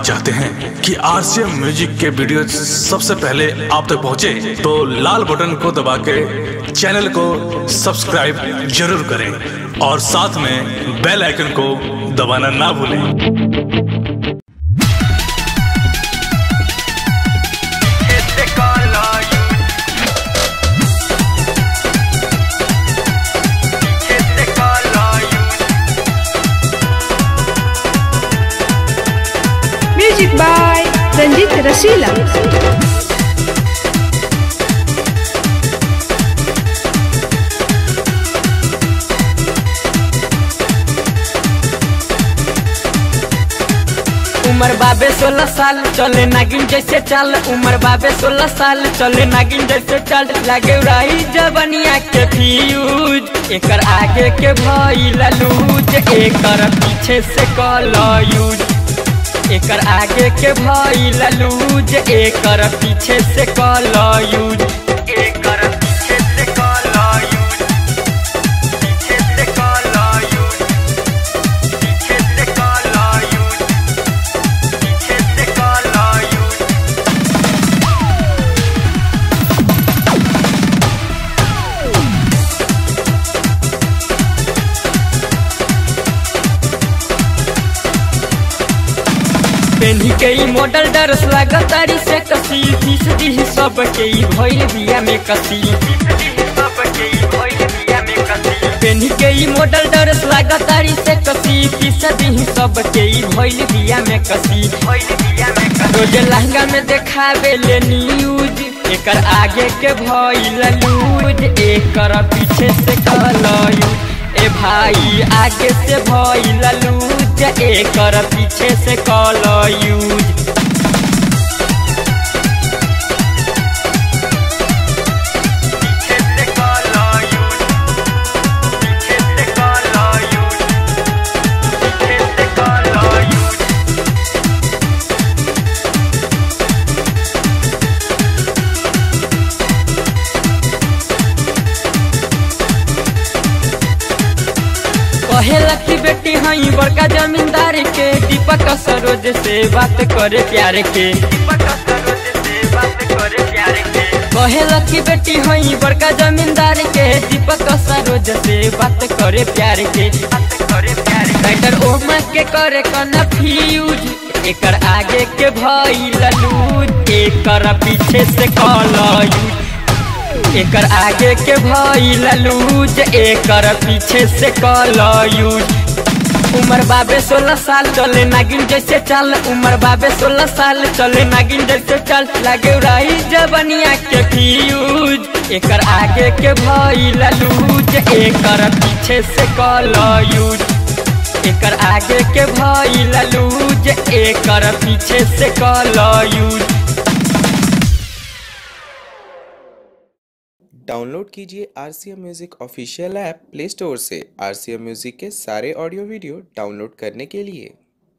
चाहते हैं कि आरसीएम म्यूजिक के वीडियो सबसे पहले आप तक पहुंचे, तो लाल बटन को दबा के चैनल को सब्सक्राइब जरूर करें और साथ में बेल आइकन को दबाना ना भूलें Este color Este color Music by Ranjit Rasila. उमर बाबे सोलह साल चले नागिन जैसे चाल उमर बाबे सोलह साल चले नागिन जैसे चाल लागे रही जबनिया के फ्यूज एकर आगे के भइल लूज एकर पीछे से कल यूज एकर आगे के भइल लूज एकर पीछे से कल यूज एकर पीछे से color पीछे से color पीछे से color पीछे से color पेन्ही के ई मॉडल डरस लागतारी से कसी फीस दी सब के ई भइल बिया में कसी सबके भइल बिया में कसी पेन्ही के ई मॉडल डरस लागतारी से कसी फीस दी सब के ई भइल बिया में कसी भइल बिया में कसी रोज लहंगा में देखावे ले न्यूज एकर आगे के भइल लूज एकर पीछे से कलयूज ए भाई आगे से भइल लूज एकर पीछे से कलयूज पीछे से color पीछे से color पीछे से color कहेला की बेटी हई बड़का जमींदार के दीपक सरोज से बात करे प्यार के पता सरोज से बात करे प्यार के कहेला की बेटी हई बड़का जमींदार के दीपक सरोज से बात करे प्यार के बात करे प्यार के राइटर ओमा के करे कन्फ्यूज एकर आगे के भइल लूज एकर पीछे से कलयूज एकर आगे के भइल लूज एकर पीछे से कलयूज उमर बाबे सोलह साल चले नागिन जैसे चाल उमर बाबे सोलह साल चले नागिन जैसे चाल लागे रही जबनिया के फ्यूज एकर आगे के भइल लूज एकर पीछे से कलयूज एकर आगे के भइल लूज एकर पीछे से कलयूज डाउनलोड कीजिए R C M music official app Play Store से आर सी एम म्यूज़िक के सारे ऑडियो वीडियो डाउनलोड करने के लिए